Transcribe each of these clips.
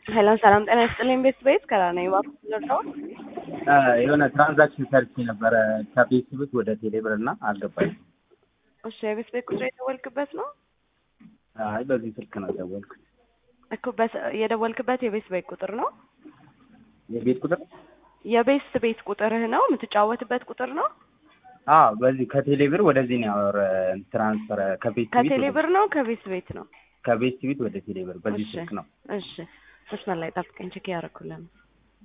ሄሎ ሰላም ጤና ይስጥልኝ። ቤት ቤት ከራነኝ እባክህ ልርዳው? የሆነ ትራንዛክሽን ሰርቼ ነበረ ከፌስቡክ ወደ ቴሌብር እና አልገባኝም። እሺ የቤት ቤት ቁጥር የደወልክበት ነው አይ በዚህ ስልክ ነው የደወልኩት። እኮ በስ- የደወልክበት የቤት ቤት ቁጥር ነው? የቤት ቁጥር የቤት ቤት ቁጥርህ ነው የምትጫወትበት ቁጥር ነው? አዎ በዚህ ከቴሌብር ወደዚህ ነው ያወረ ትራንስፈር ከቤት ከቴሌብር ነው ከቤት ቤት ነው? ከቤት ቤት ወደ ቴሌብር በዚህ እሺ ስልክ ነው። እሺ መስመር ላይ ጠብቀኝ፣ ቼክ ያደረኩልህ ነው።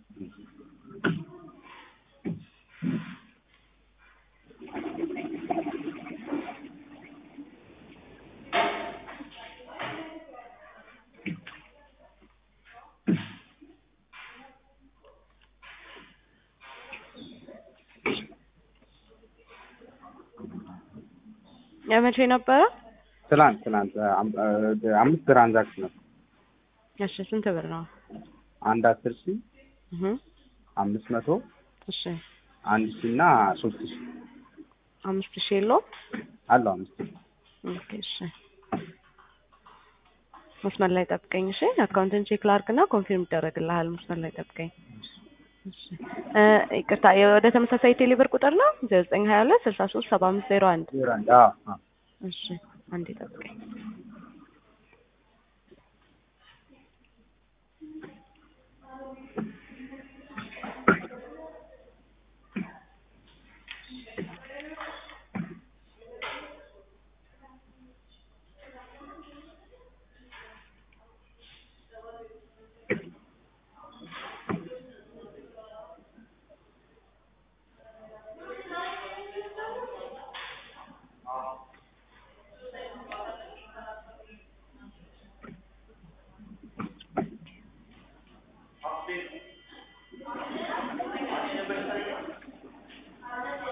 የመቼ ነበረ? ትላንት ትላንት አም- አምስት ትራንዛክሽን ነው። እሺ ስንት ብር ነው? አንድ አስር ሺህ እህ አምስት መቶ እሺ አንድ ሺህ እና ሶስት ሺህ አምስት ሺህ የለውም? አለው አምስት ሺህ ኦኬ እሺ መስመር ላይ ጠብቀኝ። እሺ አካውንትን ቼክ ላድርግና ኮንፊርም ይደረግልሃል። መስመር ላይ ጠብቀኝ። እሺ እ ይቅርታ ወደ ተመሳሳይ ቴሌብር ቁጥር ነው ዘጠኝ ሀያ ሁለት ስልሳ ሶስት ሰባ አምስት ዜሮ አንድ ዜሮ አንድ አዎ አዎ እሺ አንዴ ጠብቀኝ።